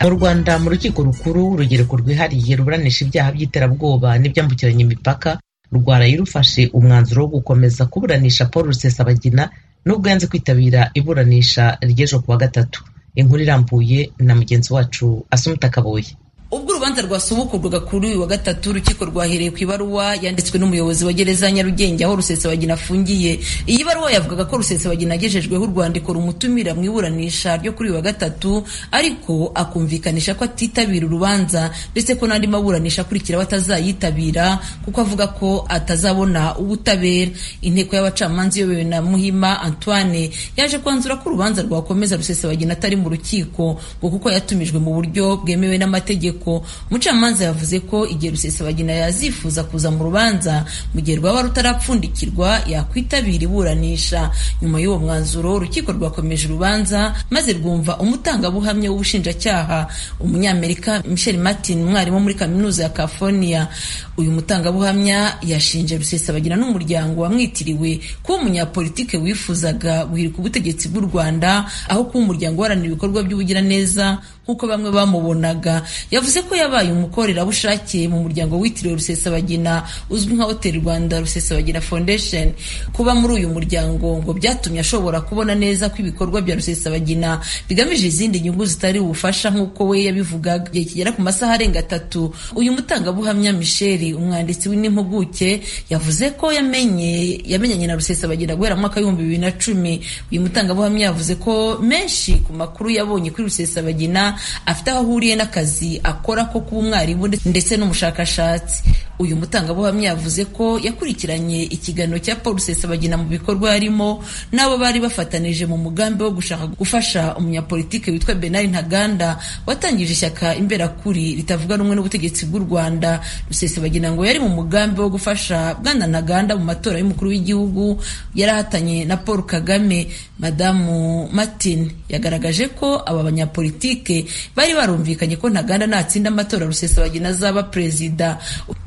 mu rwanda mu rukiko rukuru urugereko rwihariye ruburanisha ibyaha by'iterabwoba n'ibyambukiranya imipaka rwaraye rufashe umwanzuro wo gukomeza kuburanisha paul rusesabagina nubwo yanze kwitabira iburanisha ry'ejo kuwa gatatu inkuru irambuye na mugenzi wacu asumuta kaboye ubwo urubanza rwasubukurwaga kuri uyu wa gatatu urukiko rwahereye ku ibaruwa yanditswe n'umuyobozi wa gereza ya nyarugenge aho rusesabagina afungiye iyi baruwa yavugaga ko rusesabagina agejejweho urwandiko rumutumira mu iburanisha ryo kuri uyu wa gatatu ariko akumvikanisha ko atitabira urubanza ndetse ko n'andi maburanisha akurikiraho atazayitabira kuko avuga ko atazabona ubutabera inteko y'abacamanza iyobowe na muhima antoine yaje kwanzura ko urubanza rwakomeza rusesabagina atari mu rukiko ngo kuko yatumijwe mu buryo bwemewe n'amategeko umucamanza yavuze ko igihe rusesabagina yazifuza kuza mu rubanza mu gihe rwaba rutarapfundikirwa yakwitabira iburanisha nyuma y'uwo mwanzuro urukiko rwakomeje urubanza maze rwumva umutangabuhamya w'ubushinjacyaha umunyamerika michel martin umwarimu muri kaminuza ya california uyu mutangabuhamya yashinje rusesabagina n'umuryango wamwitiriwe kuba umunyapolitike wifuzaga guhirika ubutegetsi bw'u rwanda aho kuba umuryango uharanira ibikorwa by'ubugiraneza nk'uko bamwe bamubonaga yavuze ko yabaye umukorerabushake mu muryango witiriwe rusesabagina uzwi nka hoteli rwanda rusesabagina foundation kuba muri uyu muryango ngo byatumye ashobora kubona neza ko ibikorwa bya rusesabagina bigamije izindi nyungu zitari ubufasha nk'uko we yabivugaga igihe kigera ku masaha arenga atatu uyu mutangabuhamya michel umwanditsi w'impuguke yavuze ko yamenye yamenyanye na rusesabagina guhera mu mwaka w'ibihumbi bibiri na cumi uyu mutangabuhamya yavuze ko menshi ku makuru yabonye kuri rusesabagina afite aho ahuriye n'akazi akora ko kuba umwarimu ndetse n'umushakashatsi uyu mutangabuhamya yavuze ko yakurikiranye ikiganiro cya paul rusesabagina mu bikorwa yarimo n'abo bari bafatanije mu mugambi wo gushaka gufasha umunyapolitike witwa benari ntaganda watangije ishyaka imberakuri ritavuga rumwe n'ubutegetsi bw'u rwanda rusesabagina ngo yari mu mugambi wo gufasha bwana ntaganda mu matora y'umukuru w'igihugu yarahatanye na paul kagame madamu martin yagaragaje ko aba banyapolitike bari barumvikanye ko ntaganda natsinda amatora rusesabagina azaba perezida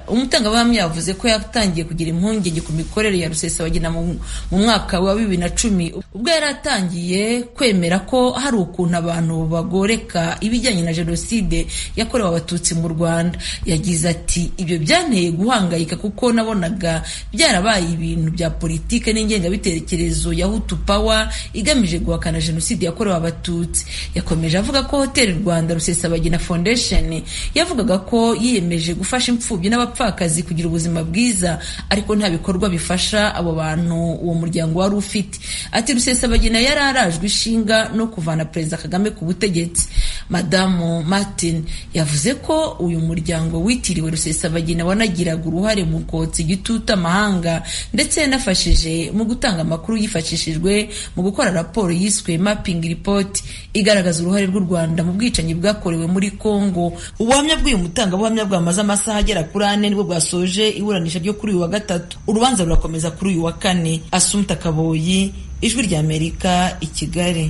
umutangabuhamya yavuze ko yatangiye kugira impungenge ku mikorere ya rusesabagina mu mwaka wa bibiri na cumi ubwo yari atangiye kwemera ko hari ukuntu abantu bagoreka ibijyanye na jenoside yakorewe abatutsi mu rwanda yagize ati ibyo byanteye guhangayika kuko nabonaga byarabaye ibintu bya politike n'ingengabitekerezo ya hutu pawa igamije guhakana jenoside yakorewe abatutsi yakomeje avuga ko hoteli rwanda rusesabagina foundation yavugaga ko yiyemeje gufasha imfubyi n'abapfu abapfakazi kugira ubuzima bwiza ariko nta bikorwa bifasha abo bantu uwo muryango wari ufite ati rusesabagina yari arajwe ishinga no kuvana perezida kagame ku butegetsi madamu martin yavuze ko uyu muryango witiriwe rusesabagina wanagiraga uruhare mu kotsa igitutu amahanga ndetse yanafashije mu gutanga amakuru yifashishijwe mu gukora raporo yiswe mapping report igaragaza uruhare rw'u rwanda mu bwicanyi bwakorewe muri congo ubuhamya bw'uyu mutangabuhamya bwamaze amasaha agera kuri ane nibwo bwasoje iburanisha ryo kuri uyu wa gatatu urubanza rurakomeza kuri uyu wa kane asumta kaboyi ijwi ry'amerika i kigali